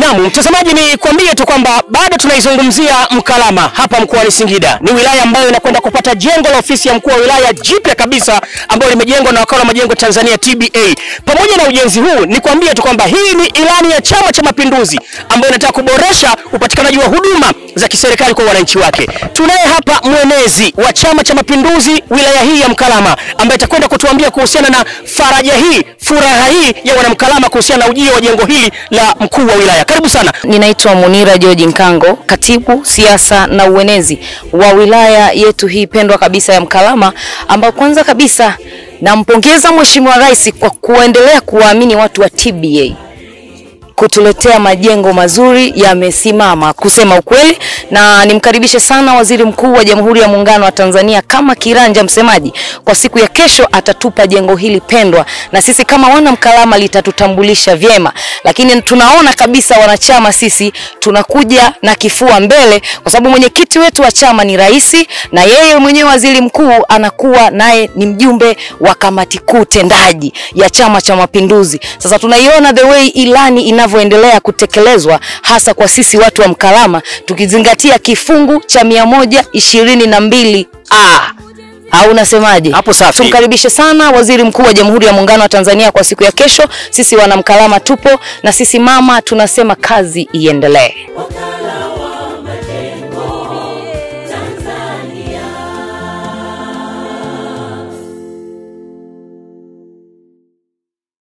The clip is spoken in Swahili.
Naam, mtazamaji, ni kuambie tu kwamba bado tunaizungumzia Mkalama hapa mkoani Singida. Ni wilaya ambayo inakwenda kupata jengo la ofisi ya mkuu wa wilaya jipya kabisa ambalo limejengwa na wakala wa majengo Tanzania TBA. Pamoja na ujenzi huu, ni kuambie tu kwamba hii ni ilani ya Chama cha Mapinduzi ambayo inataka kuboresha upatikanaji wa huduma za kiserikali kwa wananchi wake. Tunaye hapa mwenezi wa Chama cha Mapinduzi wilaya hii ya Mkalama ambaye atakwenda kutuambia kuhusiana na faraja hii, furaha hii ya wanamkalama kuhusiana na ujio wa jengo hili la mkuu wa wilaya. Karibu sana. Ninaitwa Munira George Nkango, katibu siasa na uenezi wa wilaya yetu hii pendwa kabisa ya Mkalama, ambao kwanza kabisa nampongeza Mheshimiwa Rais kwa kuendelea kuwaamini watu wa TBA kutuletea majengo mazuri yamesimama, kusema ukweli, na nimkaribishe sana Waziri Mkuu wa Jamhuri ya Muungano wa Tanzania kama kiranja msemaji. Kwa siku ya kesho atatupa jengo hili pendwa, na sisi kama wana Mkalama litatutambulisha vyema, lakini tunaona kabisa wanachama sisi tunakuja na kifua mbele, kwa sababu mwenyekiti wetu wa chama ni rais, na yeye mwenyewe waziri mkuu anakuwa naye ni mjumbe wa kamati kuu tendaji ya Chama cha Mapinduzi. Sasa tunaiona the way ilani inavyoendelea kutekelezwa hasa kwa sisi watu wa Mkalama tukizingatia kifungu cha mia moja ishirini na mbili a au unasemaje? Hapo safi. Tumkaribishe sana Waziri Mkuu wa Jamhuri ya Muungano wa Tanzania kwa siku ya kesho. Sisi wana Mkalama tupo na sisi mama tunasema kazi iendelee.